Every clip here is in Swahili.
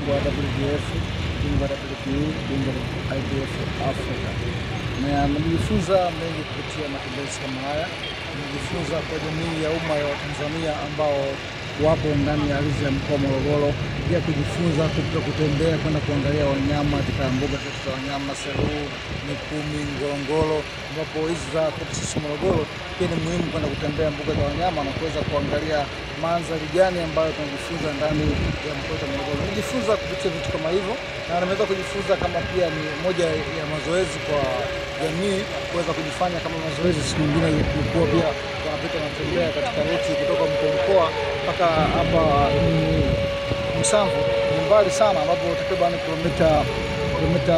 bingwa WBF, bingwa WBU, bingwa IBF Africa. Na nimejifunza mengi kupitia matembezi kama haya. Nimejifunza kwa jamii ya umma ya Watanzania ambao wapo ndani ya ardhi ya mkoa wa Morogoro, pia kujifunza kupitia kutembea kwenda kuangalia wanyama katika mbuga zetu za wanyama Selous, Mikumi, Ngorongoro, ambapo hizi za kwetu sisi Morogoro pia ni muhimu kwenda kutembea mbuga za wanyama na kuweza kuangalia mandhari gani ambayo tunajifunza ndani ya mkoa wa Morogoro. Nimejifunza kupitia vitu kama hivyo, na nimeweza kujifunza kama pia ni moja ya mazoezi kwa jamii kuweza kujifanya kama mazoezi. Siku nyingine ilikuwa pia wanapita wanatembea katika ruti kutoka mkoa mkoa mpaka hapa mm, Msamvu, ni mbali sana, ambapo takriban kilomita kilomita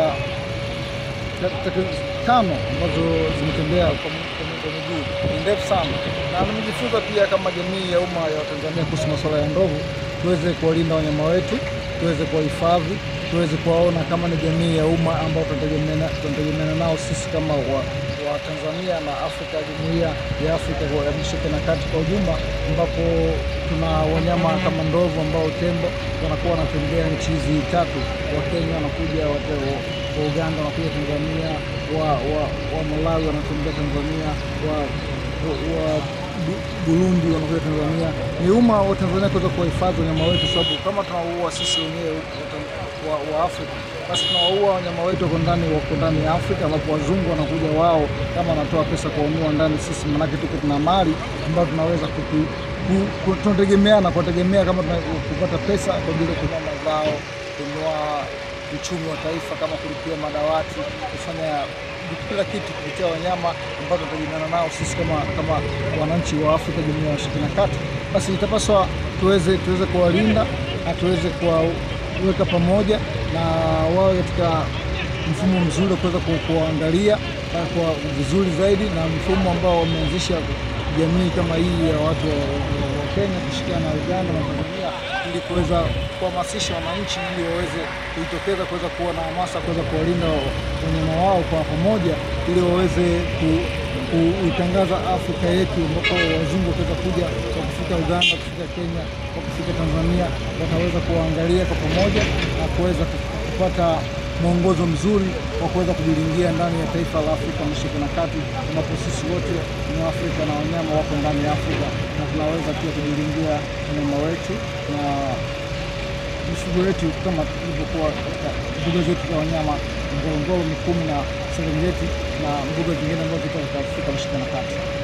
takriban tano ambazo zimetembea kwa mi- kwa mi- kwa miguu ni ndefu sana, na nimejifunza pia kama jamii ya umma ya Watanzania kuhusu masuala ya ndovu, tuweze kuwalinda wanyama wetu, tuweze kuwahifadhi, tuweze kuwaona kama ni jamii ya umma ambao tunategemeana tunategemeana nao sisi kama wa, wa Tanzania na Afrika, jumuiya ya Afrika kwa ya Mashariki na Kati kwa ujumla, ambapo tuna wanyama kama ndovu ambao tembo wanakuwa wanatembea nchi hizi tatu, wa Kenya wanakuja wate- wa Uganda wanakuja Tanzania, wa, wa, wa Malawi wanatembea Tanzania, wa, wa, wa Bu- Burundi wanakuja Tanzania. Ni umma wa Tanzania kuweza kuwahifadhi wanyama wetu, sababu kama tunawaua sisi wenyewe wa, wa Afrika, basi tunawaua wanyama wetu wako ndani wako ndani ya Afrika, ambapo wazungu wanakuja wao kama wanatoa pesa kuwanunua ndani sisi, manake tuko tuna mali ambayo tunaweza kutu, ku- ku- tunategemeana kuwategemea kama tuna- kupata pesa kwa ajili ya kununua mazao, kununua uchumi wa taifa kama kulipia madawati, kufanya kila kitu kupitia wanyama ambao tunategemeana nao sisi kama kama wananchi wa Afrika, jumuiya ya Mashariki na Kati, basi itapaswa tuweze tuweze kuwalinda na tuweze kuwaweka pamoja na wawe katika mfumo mzuri wa kuweza ku- kuwaangalia na kwa vizuri zaidi, na mfumo ambao wameanzisha jamii kama hii ya watu wa, wa, wa Kenya kushirikiana na Uganda na Tanzania ili kuweza kuhamasisha wananchi ili waweze kujitokeza kuweza kuwa na hamasa kuweza kuwalinda wanyama wao kwa pamoja ili waweze ku- kuitangaza Afrika yetu ambapo wazungu wataweza kuja kwa kufika Uganda, kufika Kenya, kwa kufika Tanzania, wataweza kuwaangalia kwa pamoja na kuweza kupata mwongozo mzuri wa kuweza kujilingia ndani ya taifa la Afrika Mashariki na Kati, ambapo sisi wote ni Afrika na wanyama wako ndani ya Afrika na tunaweza pia kujilingia wanyama wetu na mifugo yetu kama ilivyokuwa katika mbuga zetu za wanyama Ngorongoro, Mikumi na Serengeti na mbuga zingine ambazo ziko katika Afrika Mashariki na Kati.